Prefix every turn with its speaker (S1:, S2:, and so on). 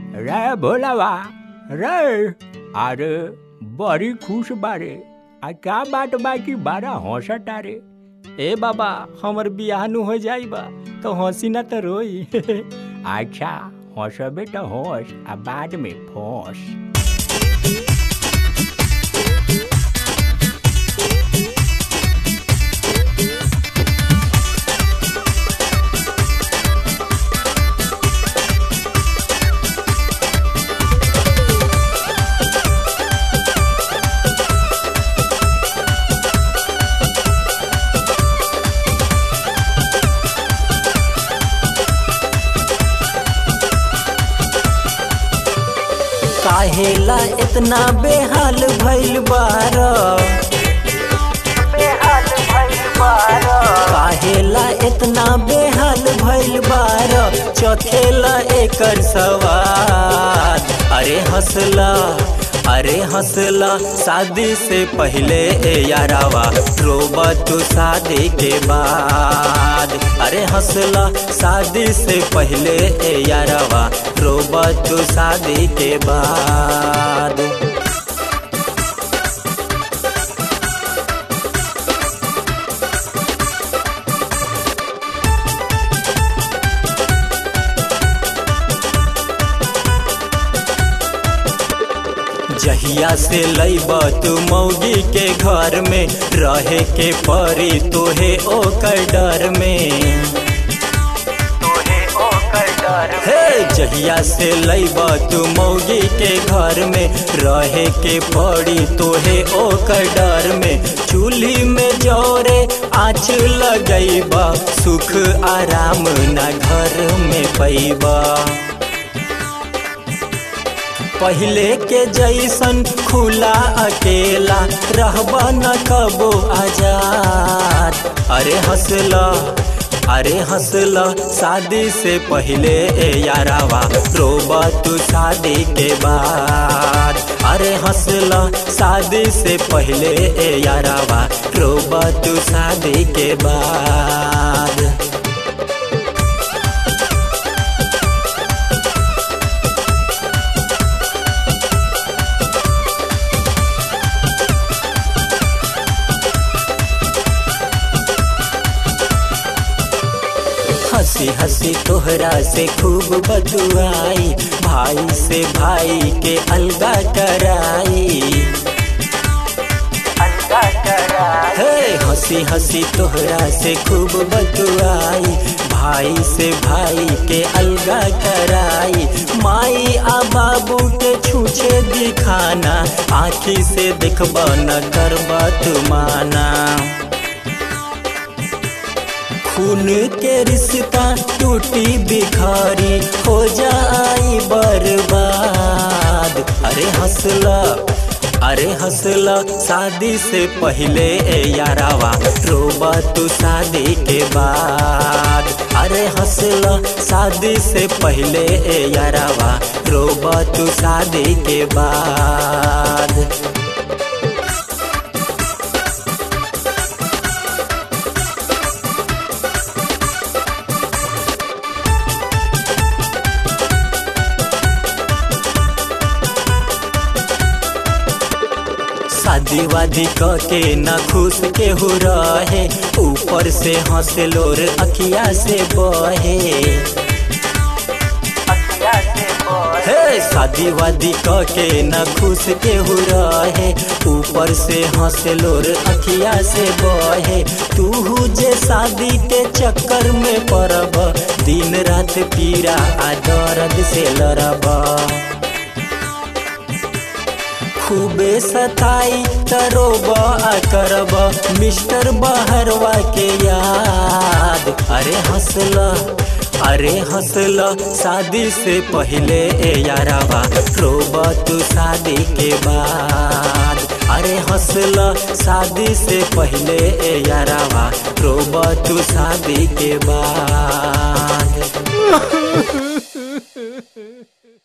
S1: रे भोलावा रे अरे बड़ी खुश बारे आ का बात बाकी बारा हंसता रे ए बाबा हमर बियाह नु हो जाई बा तो हंसी ना तो रोई अच्छा हंसबे तो हंस आ बाद में फंस
S2: काहेला इतना बेहाल भइल बार काहेला इतना बेहाल भइल बार चखेला एकर सवाल अरे हंसला अरे हंसला शादी से पहले ए यारावा रोबा तू शादी के बाद अरे हंसला शादी से पहले ए यारावा रोबा तू शादी के बाद जहिया से लैब तू मौगी के घर में रहे के परी तोहे ओकर डर में हे जहिया से लैब तू मौगी के घर में रहे के पड़ी तोहे ओकर डर में चूल्ही में जोरे आँच लगैबा सुख आराम ना घर में पैबा पहले के जैसन खुला अकेला रहबा न कबो आजाद अरे हंसला अरे हंसला शादी से पहले ए यारावा रोबा तू शादी के बाद अरे हंसला शादी से पहले ए यारावा रोबा तू शादी के बाद हंसी हंसी तोहरा से खूब बदुआई भाई से भाई के अलगा कराई हे हंसी हंसी तोहरा से खूब बदुआई भाई से भाई के अलगा कराई माई आ बाबू के छूछे दिखाना आखी से देखबा न करबा तुमाना खून के रिश्ता टूटी बिखारी हो जाई बर्बाद अरे हंसला अरे हंसला शादी से पहले ए यारावा रोबा तू शादी के बाद अरे हंसला शादी से पहले ए यारावा रोबा तू शादी के बाद शादी वादी क के न खुश के हो रहे ऊपर से हंसे लोर अखिया से बहे हे शादी वादी क के न खुश के हो रहे ऊपर से हंसे लोर अखिया से बहे तू जे शादी के चक्कर में पड़ब दिन रात पीरा आ दर्द से लड़बा खूबे सताई तरोब आ करब मिस्टर बहरवा के याद अरे हंसला अरे हंसला शादी से पहले ए यारावा रोब तू शादी के बाद अरे हंसला शादी से पहले ए यारावा रोब तू शादी के बाद